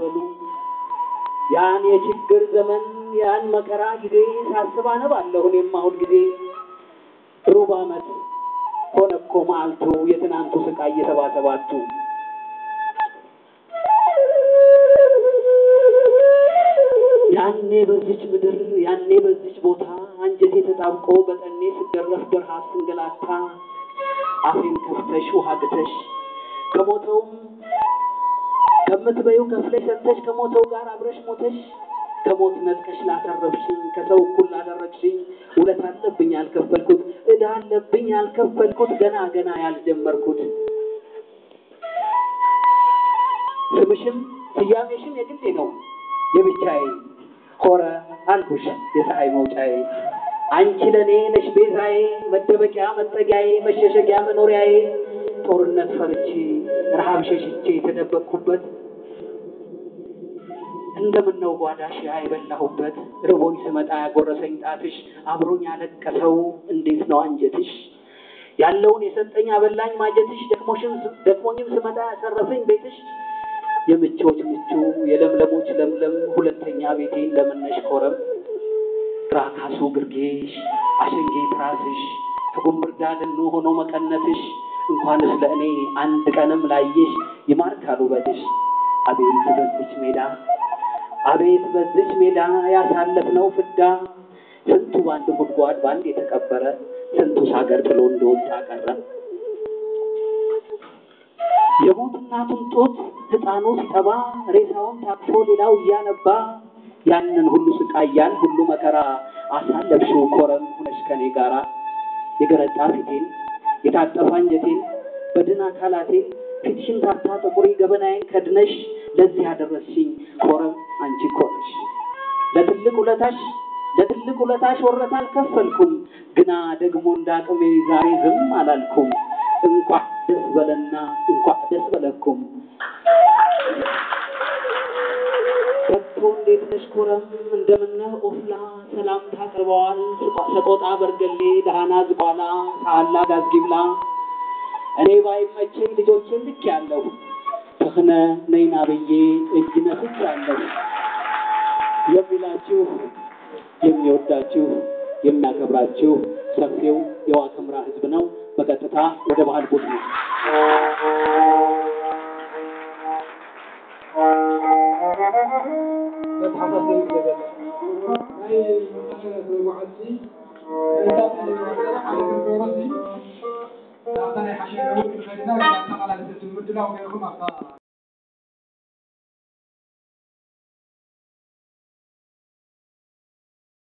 በሉ ያን የችግር ዘመን ያን መከራ ጊዜ ሳስብ አነባለሁ እኔም አሁን ጊዜ ሩብ ዓመት ሆነ እኮ መዓልቱ የትናንቱ ስቃይ እየተባሰባቱ ያኔ በዚች ምድር ያኔ በዚች ቦታ አንጀቴ ተጣብቆ በጠኔ ስገረፍ በረሃብ ስንገላታ አፌን ከፍተሽ ውሃ ግተሽ ከሞተውም ከምትበይው ከፍለሽ ሰጥተሽ ከሞተው ጋር አብረሽ ሞተሽ ከሞት ነጥቀሽ ላተረፍሽኝ ከሰው እኩል ላደረግሽኝ ውለት አለብኝ ያልከፈልኩት ዕዳ አለብኝ ያልከፈልኩት ገና ገና ያልጀመርኩት ስምሽም ስያሜሽም የግሌ ነው የብቻዬ ሆረ አልኩሽ የፀሐይ መውጫዬ አንቺ ለእኔ ነሽ ቤዛዬ መደበቂያ መጠጊያዬ መሸሸጊያ መኖሪያዬ ጦርነት ፈርቼ ረሃብ ሸሽቼ የተደበቅኩበት እንደምነው ጓዳሽ አይበላሁበት ርቦኝ ስመጣ ያጎረሰኝ ጣትሽ አብሮኝ ያለቀሰው እንዴት ነው አንጀትሽ ያለውን የሰጠኝ አበላኝ ማጀትሽ ደክሞሽም ደክሞኝም ስመጣ ያሰረፈኝ ቤትሽ የምቾች ምቹ የለምለሞች ለምለም ሁለተኛ ቤቴን ለምነሽ ኮረም ራካሱ ግርጌሽ አሸንጌ ትራስሽ ከጉንብርዳ ድኑ ሆኖ መቀነትሽ እንኳንስ ለእኔ አንድ ቀንም ላየሽ ይማርካል ውበትሽ። አቤት በዚች ሜዳ አቤት በዚች ሜዳ ያሳለፍነው ፍዳ ስንቱ በአንድ ጉድጓድ በአንድ የተቀበረ ስንቱ ሳገር ጥሎ እንደወጣ ቀረ። የሞት እናቱን ጡት ሕፃኑ ሲጠባ ሬሳውን ታቅፎ ሌላው እያነባ ያንን ሁሉ ስቃይ ያን ሁሉ መከራ አሳለፍሽው ኮረም ሁነሽ ከኔ ጋራ የገረጣ ፊቴን የታጠፋ አንጀቴን በድን አካላቴን ፊትሽን ታታ ጥቁሪ ገበናዬን ከድነሽ ለዚህ ያደረስሽኝ ኮረም አንቺ እኮ ነሽ። ለትልቅ ውለታሽ ለትልቅ ውለታሽ ወረታ አልከፈልኩም፣ ግና ደግሞ እንዳቅሜ ዛሬ ዝም አላልኩም። እንኳ ደስ በለና እንኳ ደስ በለኩም። ከቶ እንዴት ነሽ ኮረም እንደምነህ ኦፍላ ሰላምታ ቀርበዋል ሰቆጣ በርገሌ ደሃና ዝቋላ ሳላ ጋዝጊብላ እኔ ባይመቸኝ ልጆችን ልክ ያለሁ ተክነ ነይና ብዬ እጅ ነፍች ያለሁ የሚላችሁ የሚወዳችሁ የሚያከብራችሁ ሰፊው የዋግኽምራ ሕዝብ ነው። በቀጥታ ወደ ባህል ቡድኑ ናይ ሓሸ